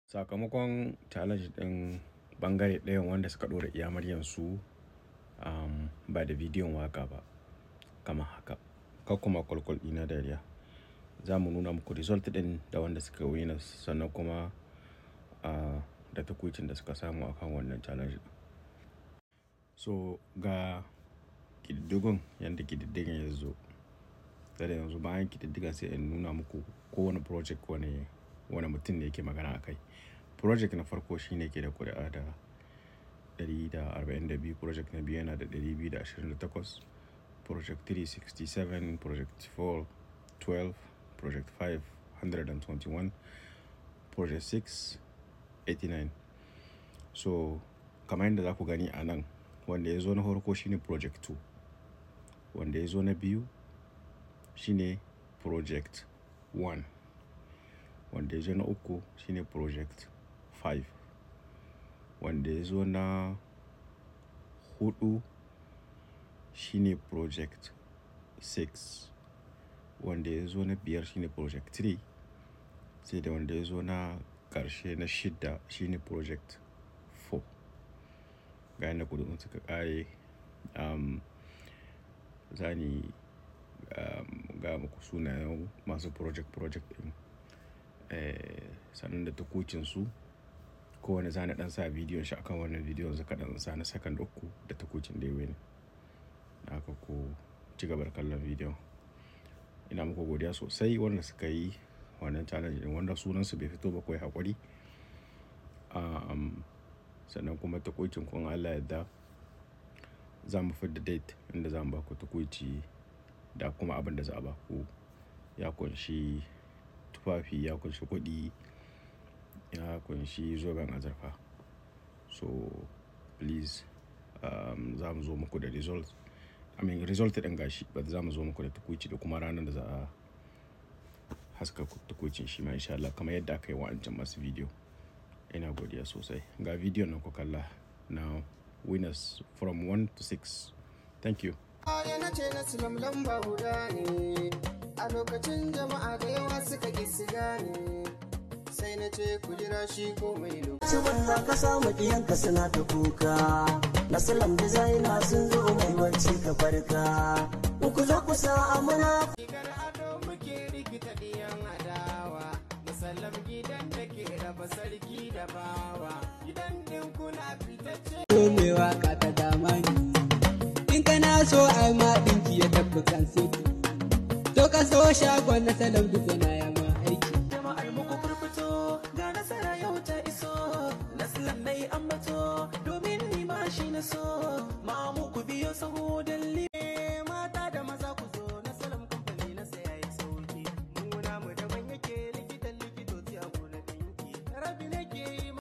sakamakon challenge ɗin bangare ɗayan wanda suka ɗora iya su um, ba da bidiyon waka ba kama haka ka kuma kwalkwal ɗina dariya za mu nuna muku result ɗin da wanda suka wina sannan kuma uh, da takwicin da suka samu akan wannan challenge so ga ƙididdigun yadda ƙididdigan ya zo da yanzu bayan ƙididdigan sai in nuna muku kowane project wani wani mutum ne yake magana a kai project na farko shine ke da kuri'a da 142 project na biyu yana da 228 project 367 project 4 12 project 5 121 project 6 89 so kamar yadda za ku gani a nan wanda ya zo na farko shine project 2 wanda ya zo na biyu shine project 1 wanda ya zo na uku shine project 5 wanda ya zo na hudu shine project 6 wanda ya zo na biyar shine project 3 sai da wanda ya zo na karshe na shida shine project 4 ga yadda kudin suka kare um, zani um, ga muku sunayen masu project project din eh, sannan da takucinsu kowane zane dan sa bidiyon shi akan wannan bidiyon zaka dan sa na second uku da takucin da yawe ne haka ku ci gaba da kallon bidiyon ina muku godiya sosai wanda suka yi wannan challenge din wanda sunansu bai fito ba kai hakuri um, sannan kuma takuicin kun Allah yadda za mu da date inda za mu ba ku takuici da kuma abin da za a ba ku ya kunshi tufafi ya kunshi kuɗi ya kunshi zoben azurfa so please um, za mu zo muku da result i mean result ɗin gashi ba za mu zo muku da tukuici da kuma ranar da za a haska tukuicin shi ma insha Allah kamar yadda aka yi wa'ancan masu video ina godiya sosai ga video nan ku kalla na winners from 1 to 6 thank you yana ce na silam lamba guda ne a lokacin jama'a da yawa suka ƙi su gane sai na ce ku jira shi ko mai lokaci wanda ka samu ɗiyanka suna ta kuka na salam designer sun zo mai wacce ka farka ku zo ku sa amana Rigar ado muke rikita ɗiyan adawa musallam gidan da ke raba sarki da bawa gidan ɗin kuna fitacce mai waka ta damani in kana so ai ma ɗinki ya tafi kan siti to ka so shagon na salam duk na ya ma aiki jama'ar muku furfito ga nasara yau ta iso naslan mai ambato domin ni ma shi na so